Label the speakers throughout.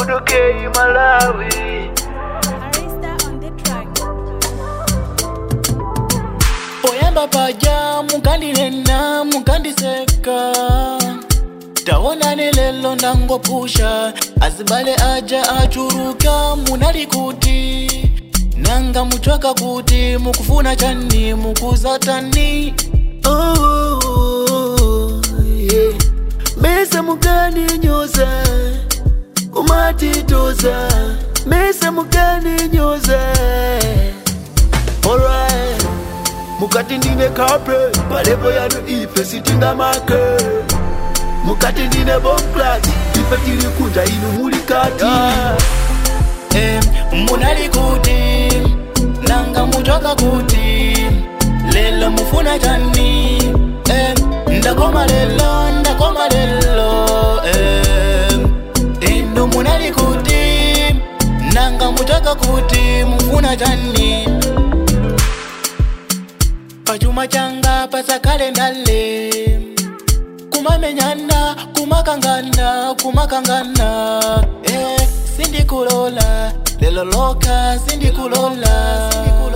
Speaker 1: Udukei Malawi
Speaker 2: Arista on the track.
Speaker 3: poyamba paja mukandinena mukandiseka taonani lelo ndangopusha azibale aja achuruka munali kuti nanga muchoka kuti mukufuna chani mukuzatani oh, yeah. mese mukandinyoza kumatitoza mese mukandinyoza
Speaker 1: Alright Mukati ndine kape Palepo yanu ife sitinga make Mukati ndine bomklati Ife tili kunja inu muli kati
Speaker 3: Eh, munali kuti nanga muchoka kuti lelo mufuna chani eh, ndakoma lelo ndakoma lelo eh, inu munali kuti nanga muchoka kuti mufuna chani pachuma changa pasakale ndale kumamenyana kumakangana kumakangana eh, sindikulola lelo loka sindikulola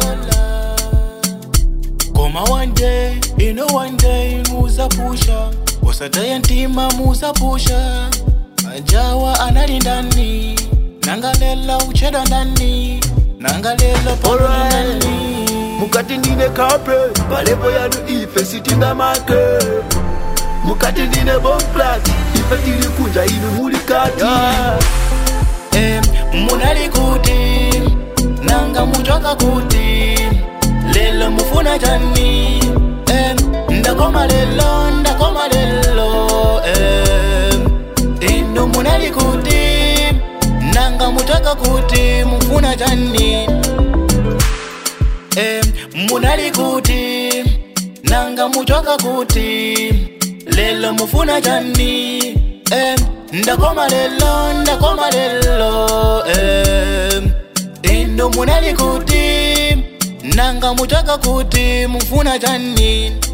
Speaker 3: koma one day ino one day muzapusha usataya ntima muzapusha majawa anali ndani nangalela ucheda ndani nangalela polo
Speaker 1: Alright.
Speaker 3: ndani
Speaker 1: Mukati ndine kape Palepo yanu ife sitinga make Mukati ndine bomklati Ife tili kunja inu muli kati
Speaker 3: Eh, munali kuti nanga muchoka kuti lelo mufuna chani eh, ndakoma lelo ndakoma lelo eh, inu munali kuti nanga muchoka kuti mufuna chani eh, munali kuti nanga muchoka kuti lelo mufuna chani eh, ndakoma lelo ndakoma lelo eh, inu munali kuti nanga muchoka kuti mufuna chani